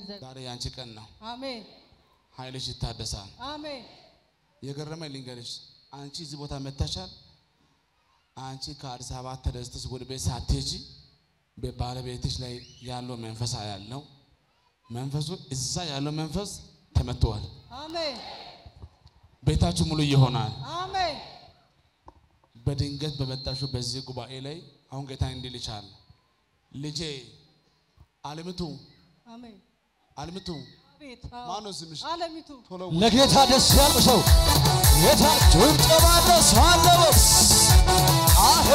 ዘንድ ዛሬ ያንቺ ቀን ነው። አሜን ኃይልሽ ይታደሳል። አሜን የገረመኝ ልንገርሽ፣ አንቺ እዚህ ቦታ መጥተሻል። አንቺ ከአዲስ አበባ ተነስተሽ ወደ ቤት ሳትሄጂ በባለቤትሽ ላይ ያለው መንፈስ ያለው መንፈሱ እዛ ያለው መንፈስ ተመትቷል። አሜን ቤታችሁ ሙሉ ይሆናል። አሜን በድንገት በመጣሽው በዚህ ጉባኤ ላይ አሁን ጌታ እንዲል ይቻል ልጄ አለምቱ አሜን አለምቱ አቤት ማነው ስምሽ? አለሚቱ ቶሎ ለጌታ ደስ ያለው ሰው ጌታ ጭብጨባ ደስ አለው። አሄ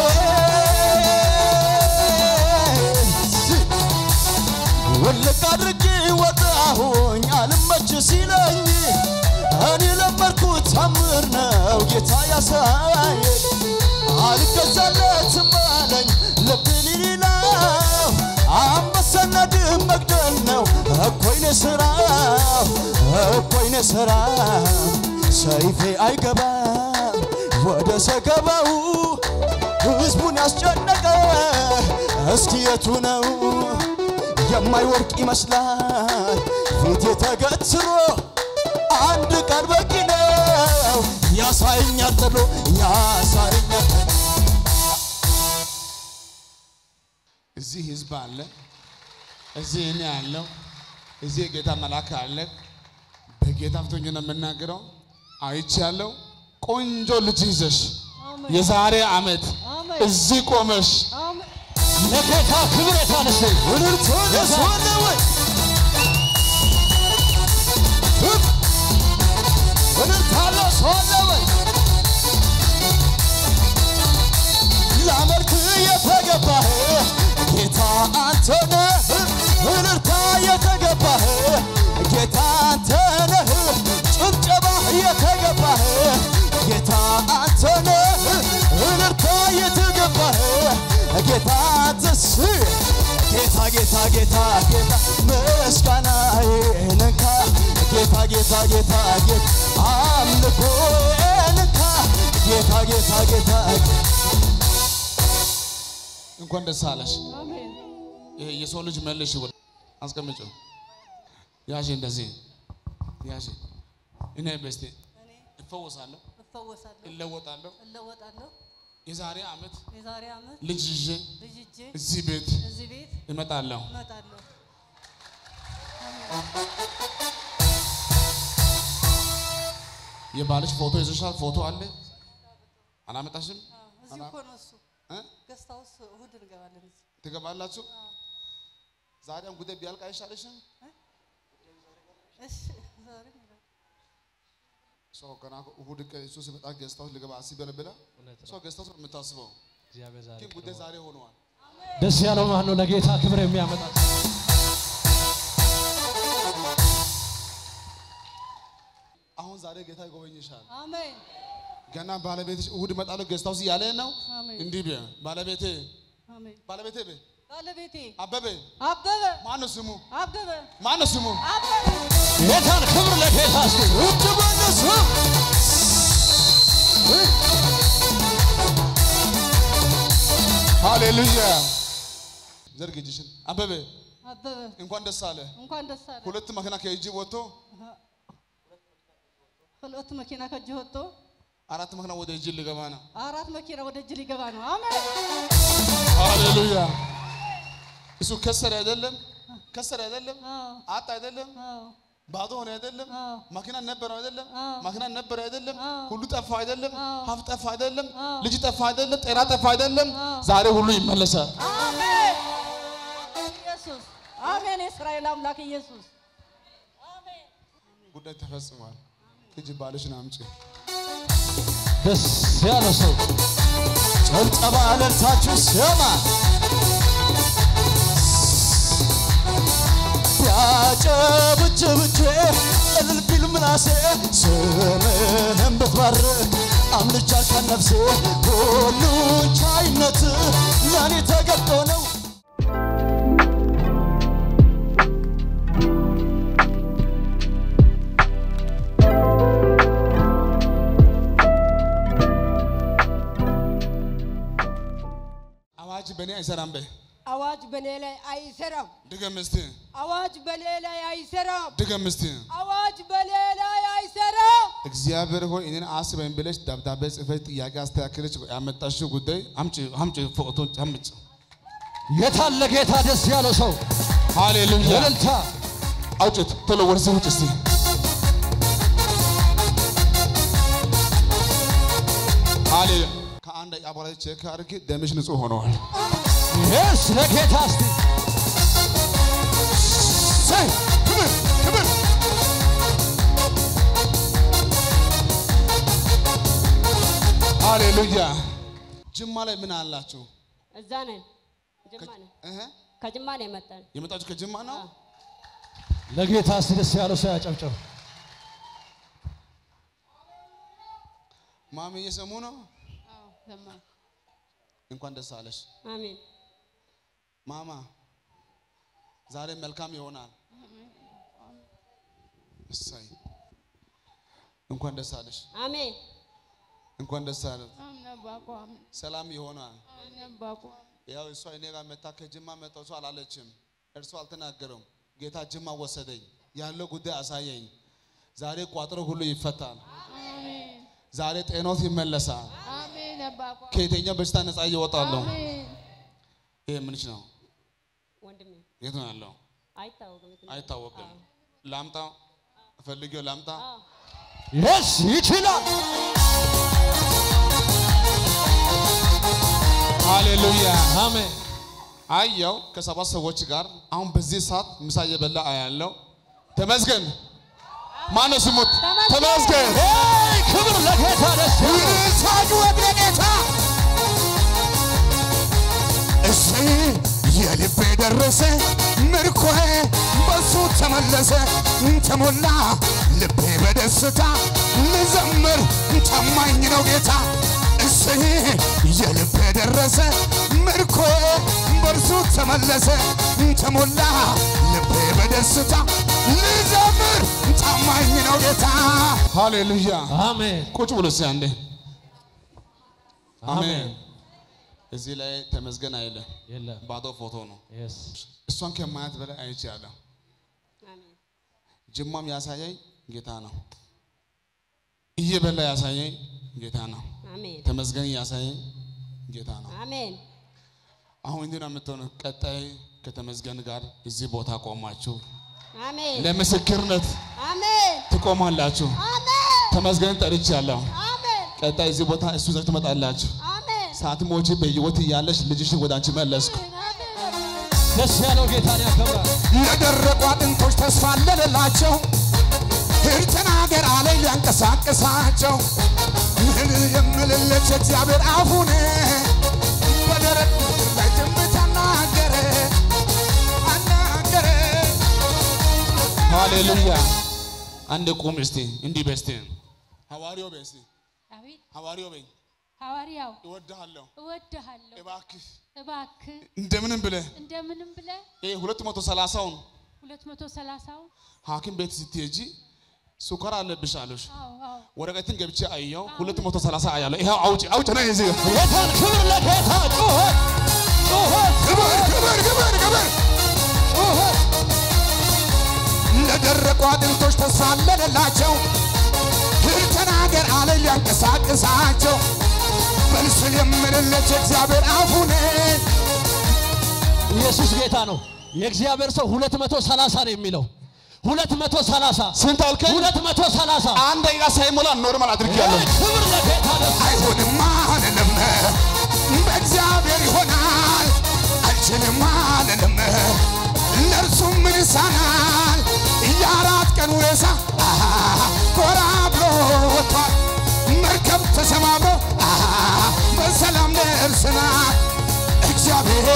ውልቅ አድርጌ ወጣሁኝ አልመች ሲለኝ እኔ ለመድኩት ታምር ነው ጌታ ያሳየኝ አልገዛለትም አለኝ ልብ ሊለው አንበሳና ድብ መግደል ነው እኮይነ ስራው እኮይነ ስራው ሰይፌ አይገባም ወደ ሰገባው ህዝቡን ያስጨነቀ እስኪ የቱ ነው የማይወርቅ ይመስላል ፊት ተገትሮ አንድ ቃል በቂ ነው ያሳየኛል ጥሎ ያሳየኛል እዚህ ህዝብ አለ፣ እዚህ እኔ አለው፣ እዚህ የጌታ መልአክ አለ። በጌታ ፊት ሆኜ ነው የምናገረው። አይቻለሁ። ቆንጆ ልጅ ይዘሽ አሜን የዛሬ ዓመት አሜን እዚህ ቆመሽ አሜን ለጌታ ክብር የታነሰ ውድርቶ ደስ አለ ወይ ውድርታለ ሰው አለ ወይ ላመልክ የተገባህ ጌታ አንተ ነህ ውድርታ የተገባህ ጌታ አንተ ነህ ጭብጨባ የተገባህ ጌታ አንተ ነህ ውድርታ የተገባህ ጌታ አንተስ ጌታ ጌታ ጌታ ጌታ ምስጋና ንካ ጌታ ጌታ ጌታ ጌታ አምልኮ ንካ ጌታ ጌታ ጌታ እንኳን ደስ አለሽ። አሜን ይሄ የሰው ልጅ መልሽ ወደ አስቀምጪው። ያዥ እንደዚህ ያዥ። እኔ በስቴ እኔ እፈወሳለሁ፣ እፈወሳለሁ እለወጣለሁ። እለወጣለሁ የዛሬ ዓመት የዛሬ ዓመት ልጅ ይዤ ልጅ ይዤ እዚህ ቤት እዚህ ቤት እመጣለሁ። እመጣለሁ የባልሽ ፎቶ ይዘሻል? ፎቶ አለ አላመጣሽም? አዎ፣ እዚህ እኮ ነው እሱ እ? ገስት ሃውስ እሑድ እንገባለን እዚህ ትገባላችሁ? ዛሬም ጉዳይ ቢያልቅ አይሻልሽም? እሺ ዛሬ እንገባለን። ሰው ገና እሑድ ቀን እሱ ሲመጣ ገዝታውስ ልገባ አስቤ ብላ ሰው ገዝታውስ ነው የምታስበው፣ ግን ጉዳይ ዛሬ ሆነዋል። ደስ ያለው ማን ነው? ለጌታ ክብር የሚያመጣ አሁን ዛሬ ጌታ ይጎበኝሻል። አሜን ገና ባለቤትሽ እሑድ እመጣለሁ ገዝታውስ እያለ ነው። አሜን እንዲህ ቢያ ባለቤቴ አሜን ባለቤቴ ቤ ባለቤቴ አበበ አበበ ማነው ስሙ? አበበ ማነው ስሙ? አበበ ጌታን ክብር ለጌታ እስቲ ውድ በነሱ ሃሌሉያ። ዘርግ እጅሽን። አበበ አበበ እንኳን ደስ አለ። እንኳን ደስ አለ። ሁለት መኪና ከእጅ ወጥቶ ሁለት መኪና ከእጅ ወጥቶ አራት መኪና ወደ እጅ ሊገባ ነው። አራት መኪና ወደ እጅ ሊገባ ነው። አሜን ሃሌሉያ። እሱ ከሰረ አይደለም፣ ከሰረ አይደለም፣ አዎ አጣ አይደለም፣ አዎ ባዶ ሆነ አይደለም፣ አዎ መኪና ነበረው አይደለም፣ አዎ። መኪና ነበረ አይደለም፣ አዎ። ሁሉ ጠፋ አይደለም፣ አዎ። ሀብት ጠፋ አይደለም፣ አዎ። ልጅ ጠፋ አይደለም፣ ጤና ጠፋ አይደለም። አዎ። ዛሬ ሁሉ ይመለሳል። አሜን ኢየሱስ አሜን። የእስራኤል አምላክ ኢየሱስ ጉዳይ ተፈጽሟል። ሂጂ ባልሽን አምጪ። ደስ ያለው ሰው ጭብጨባ እልልታችሁ ስማ ቢያጨብጭብቼ እልል ቢል ምላሴ ስምህን ብትባርክ አምልጫ ከነፍሴ ሁሉ ቻይነት ለእኔ ተገልጦ ነው አዋጅ በእኔ አይሰራም በይ። አዋጅ በእኔ ላይ አይሰራም። ድገም እስቲ። አዋጅ በሌላ አይሰራም። ድገም እስቲ። አዋጅ በሌላ አይሰራም። እግዚአብሔር ሆይ እኔን አስበኝ ብለሽ ደብዳቤ ጽፈሽ ጥያቄ አስተካክለሽ ያመጣሽው ጉዳይ አምጪ አምጪ ፎቶ አምጪ። የታለ ጌታ ደስ ያለው ሰው ሃሌሉያ እልልታ አውጭት ቶሎ ወደዚህ ውጭ እስቲ ሃሌሉያ ከአንድ ደቂቃ በኋላ ቼክ አድርጌ ደምሽ ንጹህ ሆነዋል። የስ ለጌታ እስቲ ሰይ ክብር ክብር ሃሌሉያ ጅማ ላይ ምን አላችሁ? እዛ ነን። ጅማ ነን። እህ ከጅማ ነው የመጣን። የመጣችሁ ከጅማ ነው? ለጌታ እስቲ ደስ ያለው ሰው ያጨብጭብ። ማሚ እየሰሙ ነው? አዎ ሰማሁ። እንኳን ደስ አለሽ አሜን። ማማ። ዛሬ መልካም ይሆናል። እሰይ እንኳን ደስ አለሽ፣ አሜን። እንኳን ደስ አለ። አሜን አባኮ አሜን ሰላም ይሆናል። አሜን አባኮ ያው እሷ እኔ ጋር መታ ከጅማ መጣሁ እሷ አላለችም። እርሷ አልተናገረም። ጌታ ጅማ ወሰደኝ፣ ያለው ጉዳይ አሳየኝ። ዛሬ ቋጥሮ ሁሉ ይፈታል። አሜን ዛሬ ጤኖት ይመለሳል። አሜን አባኮ ከየትኛው በሽታ ነፃ እየወጣለሁ። አሜን ይሄ ምንሽ ነው? ወንድሜ የት ነው ያለው? አይታወቅም። የት እንደሆነ። አይታወቅም። አዎ። ላምጣ ፈልጌው ላምጣ። አዎ። የስ ይችላል። ሃሌሉያ አሜን አየው ከሰባት ሰዎች ጋር አሁን በዚህ ሰዓት ምሳ እየበላ አያለው። ተመስገን። ማነው ስሙት? ተመስገን። ሄይ ክብር ለጌታ ደስ ያለው ሳጭወት ለጌታ እሰይ የልቤ ደረሰ ምርኮዬ በሱ ተመለሰ ተሞላ ልቤ በደስታ ልዘምር ታማኝ ነው ጌታ እሰይ የልቤ ደረሰ ምርኮዬ በእርሱ ተመለሰ ተሞላ ልቤ በደስታ ልዘምር ታማኝ ነው ጌታ ሃሌሉያ አሜን ቁጭ ብሎ እስኪ አንዴ አሜን። አሜን እዚህ ላይ ተመስገን አይለ የለም ባዶ ፎቶ ነው። የስ እሷን ከማየት በላይ አይቻለሁ። አሜን። ጅማም ያሳየኝ ጌታ ነው። እየበላ ያሳየኝ ጌታ ነው። አሜን። ተመስገን ያሳየኝ ጌታ ነው። አሜን። አሁን እንዲህ ነው የምትሆነው። ቀጣይ ከተመስገን ጋር እዚህ ቦታ ቆማችሁ አሜን። ለምስክርነት አሜን። ትቆማላችሁ። አሜን። ተመስገን ጠርቻለሁ። አሜን። ቀጣይ እዚህ ቦታ እሱ ዘር ትመጣላችሁ። አሜን። ሳትሞቺ በሕይወት እያለሽ ልጅሽን ወደ አንቺ መለስኩ። ደስ ያለው ጌታን ያከብራል። የደረቁ አጥንቶች ተስፋ አለላቸው። ሂድ ተናገር አለኝ ሊያንቀሳቅሳቸው። ምን የምልለት እግዚአብሔር አፉን በደረቅ ምድር ላይ ትንቢት አናገረ አናገረ። ሃሌሉያ። አንድ ቁም እስቲ እንዲህ በይ እስቲ ሐዋርያው በይ እስቲ አቤት ሐዋርያው በይ ሐዋርያው እወድሃለሁ እወድሃለሁ እባክህ እባክህ እንደምንም ብለህ እንደምንም ብለህ ይሄ ሁለት መቶ ሰላሳውን ሁለት መቶ ሰላሳው ሐኪም ቤት ስትሄጂ ሱከር አለብሽ አሉሽ። አዎ አዎ ወረቀትን ገብቼ አየው ሁለት መቶ ሰላሳ አያለሁ። ይኸው አውጪ አውጪ ነው እዚህ ጌታን ክብር ለጌታ ጩኸት ጩኸት ክብር ክብር ክብር ክብር ጩኸት ለደረቁ አጥንቶች ተስፋ አለላቸው። ሂድ ተናገር አለኝ ሊያንቀሳቅሳቸው። በልስል የምልለት እግዚአብሔር አፉን ኢየሱስ ጌታ ነው። የእግዚአብሔር ሰው ሁለት መቶ ሰላሳ ነው የሚለው ሁለት መቶ ሰላሳ ስንት አልከኝ? ሁለት መቶ ሰላሳ አንድ ደቂቃ ሳይሞላ ኖርማል አድርጌያለሁ። ክብር ለጌታ ደስ አይሆንም አልልም፣ በእግዚአብሔር ይሆናል። አልችልም አልልም፣ ለእርሱ ምን ይሳናል? የአራት ቀን ሬሳ አሃ፣ ጎራ ብሎ ወጥቷል። መርከብ ተሰማምሮ አሃ፣ በሰላም ደርሰናል። እግዚአብሔር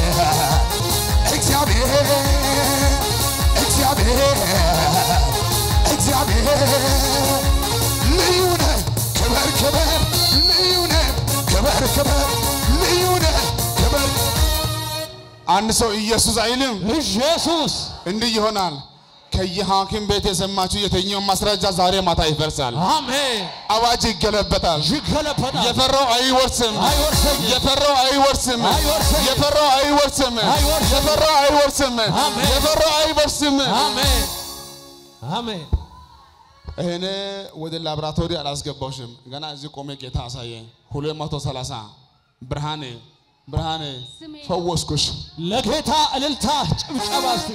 እግዚአብሔር እግዚአብሔር እግዚአብሔር ልዩ ነህ፣ ክበር ክበር ልዩ ነህ፣ ክበር ክበር ልዩ ነህ፣ ክበር አንድ ሰው ኢየሱስ አይልም። ኢየሱስ እንዲህ ይሆናል። ከየሐኪም ቤት የሰማችሁ የትኛው ማስረጃ ዛሬ ማታ ይፈርሳል። አሜን። አዋጅ ይገለበጣል። ይገለበጣል። የፈራው አይወርስም። አይወርሰኝም። የፈራው አይወርስም። አይወርሰኝም። የፈራው አይወርስም። አይወርሰኝም። የፈራው አይወርስም። አሜን። የፈራው አይወርስም። አሜን። አሜን። እኔ ወደ ላብራቶሪ አላስገባሽም። ገና እዚህ ቆሜ ጌታ አሳየኝ። 230 ብርሃኔ ብርሃኔ ስሜ ፈወስኩሽ። ለጌታ እልልታ ጭብጨባ እስቲ።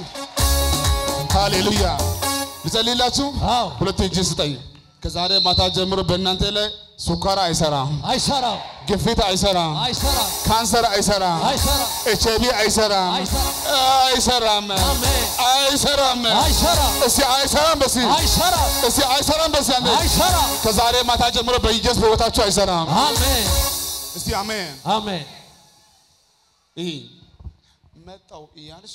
ሃሌሉያ። ልጸልይላችሁ። አዎ ሁለት እጅ ስጠኝ። ከዛሬ ማታ ጀምሮ በእናንተ ላይ ሱካር አይሰራም፣ አይሰራም፣ ግፊት አይሰራም፣ አይሰራም፣ ካንሰር አይሰራም፣ አይሰራም፣ ኤች አይቪ አይሰራም፣ አይሰራም፣ አይሰራም፣ አሜን። አይሰራም። አይሰራም፣ እስቲ አይሰራም በሲ አይሰራም፣ እስቲ አይሰራም በሲ አንዴ። አይሰራም። ከዛሬ ማታ ጀምሮ በኢየሱስ በሕይወታችሁ አይሰራም። አሜን፣ እስቲ አሜን። አሜን። ይህ መጣው እያልሽ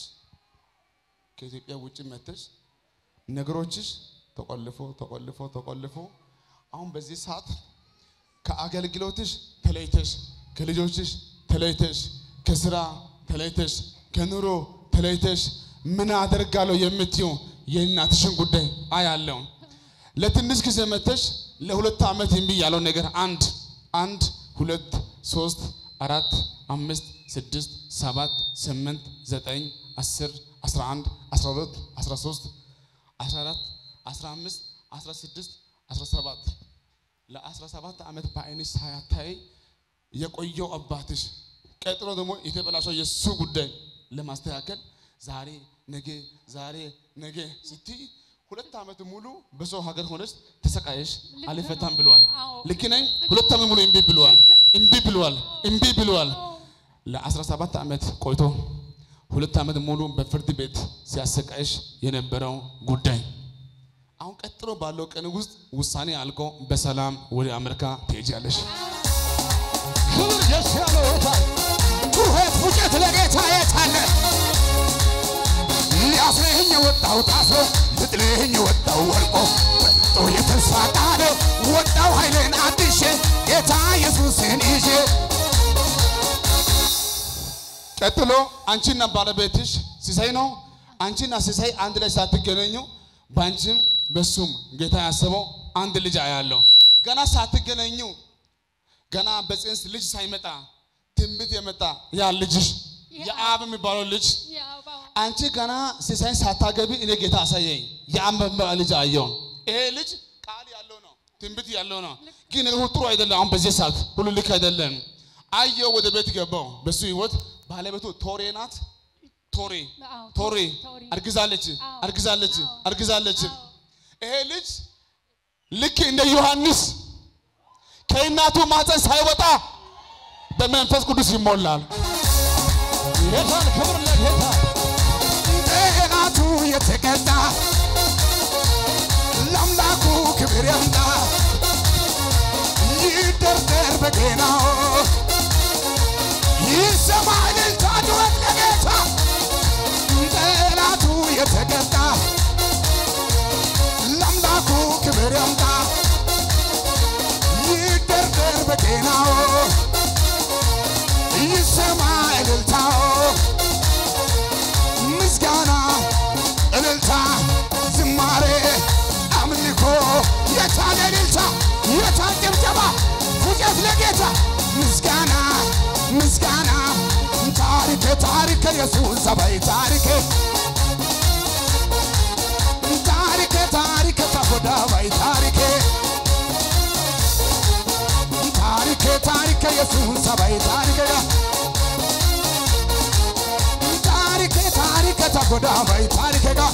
ከኢትዮጵያ ውጭ መተሽ ነገሮችሽ ተቆልፎ ተቆልፎ ተቆልፎ አሁን በዚህ ሰዓት ከአገልግሎትሽ ተለይተሽ ከልጆችሽ ተለይተሽ ከስራ ተለይተሽ ከኑሮ ተለይተሽ ምን አደርጋለሁ የምትዩ የእናትሽን ጉዳይ አያለው። ለትንሽ ጊዜ መተሽ ለሁለት ዓመት እምቢ ያለው ነገር አንድ አንድ ሁለት ሶስት አራት አምስት ስድስት ሰባት ስምንት ዘጠኝ አስር አስራ አንድ አስራ ሁለት አስራ ሶስት አስራ አራት አስራ አምስት አስራ ስድስት አስራ ሰባት ለአስራ ሰባት ዓመት በዓይንሽ ሳያታይ የቆየው አባትሽ ቀጥሎ ደግሞ የተበላሸው የእሱ ጉዳይ ለማስተካከል ዛሬ ነገ ዛሬ ነገ ስትይ ሁለት ዓመት ሙሉ በሰው ሀገር ሆነች ተሰቃየሽ ልክ አልፈታም ነው። ብለዋል። አዎ። ልክ ነኝ። ሁለት ዓመት ሙሉ እምቢ ብለዋል። እምቢ ብለዋል። እምቢ ብለዋል። ለ17 ዓመት ቆይቶ ሁለት ዓመት ሙሉ በፍርድ ቤት ሲያሰቃይሽ የነበረው ጉዳይ አሁን ቀጥሎ ባለው ቀን ውስጥ ውሳኔ አልቆ በሰላም ወደ አሜሪካ ትሄጃለሽ። ክብር ደስ ያለው ጌታ ጩኸት ፉጨት ለጌታ የታለ ሊያስርህኝ ወጣው ታስሮ ልጥልህኝ ወጣው ወርቆ በልጦ የተስፋ ቃል ወጣው ኃይልን አድሼ ጌታ ኢየሱስን ይዤ ቀጥሎ አንቺና ባለቤትሽ ሲሳይ ነው። አንቺና ሲሳይ አንድ ላይ ሳትገናኙ በአንቺም በሱም ጌታ ያሰበው አንድ ልጅ አያለው። ገና ሳትገናኙ ገና በጽንስ ልጅ ሳይመጣ ትንቢት የመጣ ያ ልጅሽ የአብ የሚባለው ልጅ የአበባው አንቺ ገና ሲሳይን ሳታገቢ እኔ ጌታ አሳየኝ የአብ የሚባለው ልጅ አየው። ይሄ ልጅ ቃል ያለው ነው፣ ትንቢት ያለው ነው። ግን ነገሩ ጥሩ አይደለም። አሁን በዚህ ሰዓት ሁሉ ልክ አይደለም። አየው፣ ወደ ቤት ገባው። በሱ ህይወት ባለቤቱ ቶሬ ናት። ቶሬ አዎ፣ ቶሬ ቶሬ። አርግዛለች፣ አዎ፣ አርግዛለች፣ አዎ፣ አርግዛለች። አዎ። ይሄ ልጅ ልክ እንደ ዮሐንስ ከእናቱ ማፀን ሳይወጣ በመንፈስ ቅዱስ ይሞላል። ጌታን ክብር ለጌታ ጠላቱ የተቀጣ ለአምላኩ ክብር ያምጣ ይደርደር በገናው ይሰማ እልልታ ጩኸት ለጌታ ጠላቱ የተቀጣ ለአምላኩ ክብር ያምጣ ይደርደር በገናው ይሰማ እልልታው ምስጋና እልልታ ዝማሬ አምልኮ የታለ እልልታ የታል ጭብጨባ ፉጨት ለጌታ ምስጋና ምስጋና ታሪኬ ታሪኬ ኢየሱስ ሰባይ ታሪኬ ታሪኬ ታሪኬ ተጎዳባይ ታሪኬ ታሪኬ ታሪኬ ኢየሱስ ሰባይ ታሪኬ ታሪኬ ታሪኬ ተጎዳባይ ታሪኬ ጋር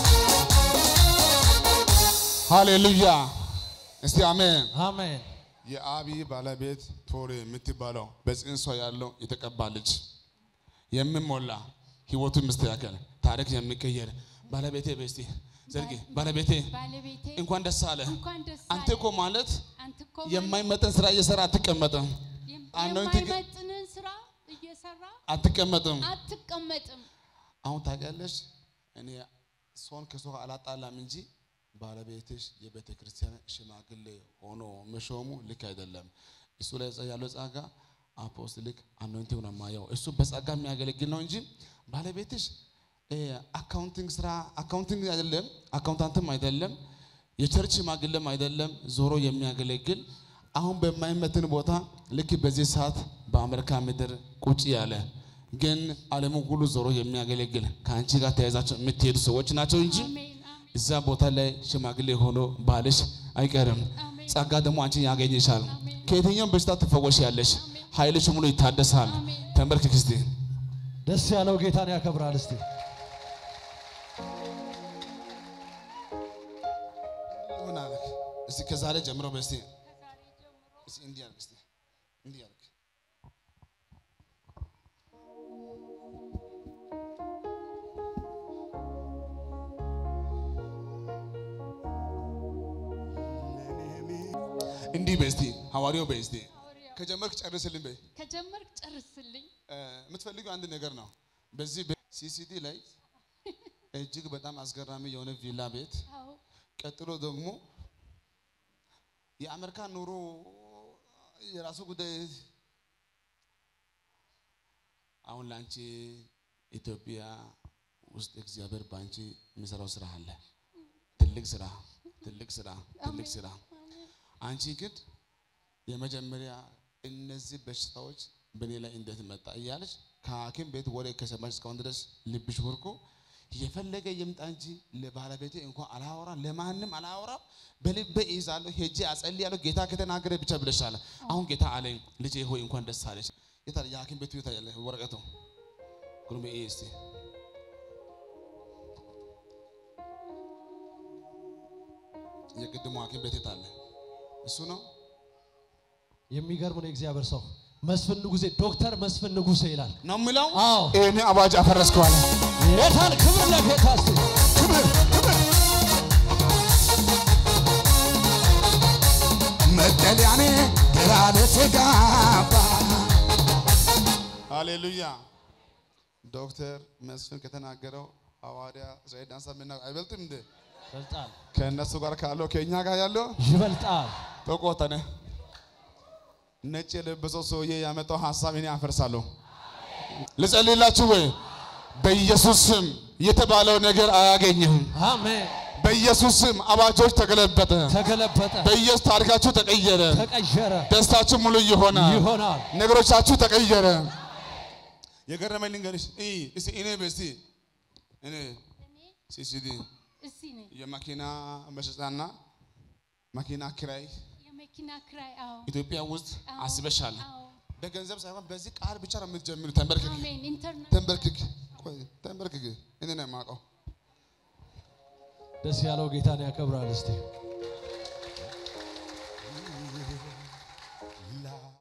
ሃሌሉያ! እስቲ አሜን። አሜን የአብይ ባለቤት ቶሬ የምትባለው በጽንሷ ያለው የተቀባ ልጅ የሚሞላ ህይወቱ የሚስተካከል ታሪክ የሚቀየር ባለቤቴ በስቲ ዘርጊ ባለቤቴ ባለቤቴ እንኳን ደስ አለ። እንኳን ደስ አንተ አለ። እኮ ማለት አንተ እኮ የማይመጠን ስራ እየሰራ አትቀመጥም፣ የም- አኖይንቲንግ- የማይመጥንን ስራ እየሰራ አትቀመጥም። አትቀመጥም። አሁን ታውቂያለሽ፣ እኔ ሰውን ከሰው አላጣላም እንጂ ባለቤትሽ የቤተ ክርስቲያን ሽማግሌ ሆኖ መሾሙ ልክ አይደለም። እሱ ላይ ያለው ጸጋ አፖስትሊክ አኖንቲንግ ነው የማየው። እሱ በጸጋ የሚያገለግል ነው እንጂ ባለቤትሽ አካውንቲንግ ስራ አካውንቲንግ አይደለም፣ አካውንታንትም አይደለም፣ የቸርች ሽማግሌም አይደለም። ዞሮ የሚያገለግል አሁን በማይመትን ቦታ ልክ በዚህ ሰዓት በአሜሪካ ምድር ቁጭ ያለ ግን ዓለሙ ሁሉ ዞሮ የሚያገለግል ከአንቺ ጋር ተያይዛቸው የምትሄዱ ሰዎች ናቸው እንጂ አሜን አሜን እዛ ቦታ ላይ ሽማግሌ ሆኖ ባልሽ አይቀርም። አሜን። ጸጋ ደግሞ አንቺን ያገኝሻል። አሜን። ከየትኛውም በሽታ ትፈወሽ ያለሽ ኃይልሽ ሙሉ ይታደሳል። አሜን። ተንበርክክ እስቲ። ደስ ያለው ጌታን ያከብራል። እስቲ ምን አልክ? እስቲ ከዛሬ ጀምሮ በስቲ እስቲ እንዲህ አልክ። እስቲ እንዲህ አልክ። እንዲህ በስቲ ሐዋርያው በስቲ ሐዋርያው ከጀመርክ ጨርስልኝ በይ። ከጀመርክ ጨርስልኝ። እ፣ የምትፈልገው አንድ ነገር ነው። በዚህ ሲሲዲ ላይ እጅግ በጣም አስገራሚ የሆነ ቪላ ቤት አዎ ቀጥሎ ደግሞ የአሜሪካ ኑሮ የራሱ ጉዳይ። አሁን ለአንቺ ኢትዮጵያ ውስጥ እግዚአብሔር በአንቺ የሚሰራው ስራ አለ። ትልቅ ስራ፣ ትልቅ ስራ፣ ትልቅ ስራ። አንቺ ግን የመጀመሪያ እነዚህ በሽታዎች በእኔ ላይ እንዴት መጣ እያለች ከሐኪም ቤት ወሬ ከሰማች እስካሁን ድረስ ልብሽ ወርቆ የፈለገ ይምጣ እንጂ ለባለቤቴ እንኳን አላወራ ለማንም አላወራ በልቤ ይዛለሁ ሄጄ አጸልያለሁ ጌታ ከተናገረ ብቻ ብለሻለ። አሁን ጌታ አለኝ ልጄ ሆይ እንኳን ደስ አለሽ። የታ የሐኪም ቤቱ የታ ያለ ወረቀቱ ጉርሜ ይሄ እስቲ የቅድሞ ሐኪም ቤት የት አለ? እሱ ነው። የሚገርም ነው። የእግዚአብሔር ሰው መስፍን ንጉሴ ዶክተር መስፍን ንጉሴ ይላል። ነው የሚለው አዎ ይህን አዋጅ አፈረስከዋል። ጌታን ክብር ለጌታ እስቲ ክብር ክብር መጠለያኔ ግራ ለተጋባ ሃሌሉያ። ዶክተር መስፍን ከተናገረው ሐዋርያ እስራኤል ዳንሳ ምና አይበልጥም እንዴ? ይበልጣል፣ ከእነሱ ጋር ካለው ከእኛ ጋር ያለው ይበልጣል። ተቆጠነ። ነጭ የለበሰው ሰውዬ ያመጣው ሀሳብ እኔ አፈርሳለሁ። ልጸልይላችሁ ወይ? በኢየሱስ ስም የተባለው ነገር አያገኝህም። አሜን። በኢየሱስ ስም አዋጆች ተገለበጠ። ተገለበጠ፣ በኢየሱስ ታሪካችሁ ተቀየረ። ተቀየረ፣ ደስታችሁ ሙሉ ይሆናል። ይሆናል። ነገሮቻችሁ ተቀየረ። የገረመኝ ልንገርሽ። እይ እስቲ እኔ በስቲ እኔ እኔ ሲሲዲ እዚህ ነኝ። የመኪና መሸጫና መኪና ኪራይ የመኪና ክራይ አዎ ኢትዮጵያ ውስጥ አዎ፣ አስበሻል። አዎ በገንዘብ ሳይሆን በዚህ ቃል ብቻ ነው የምትጀምሩ። ተንበርክክ፣ አሜን። ኢንተርናት ተንበርክክ፣ ቆይ ተንበርክክ። እኔ ነው የማውቀው። ደስ ያለው ጌታን ያከብራል። እስቲ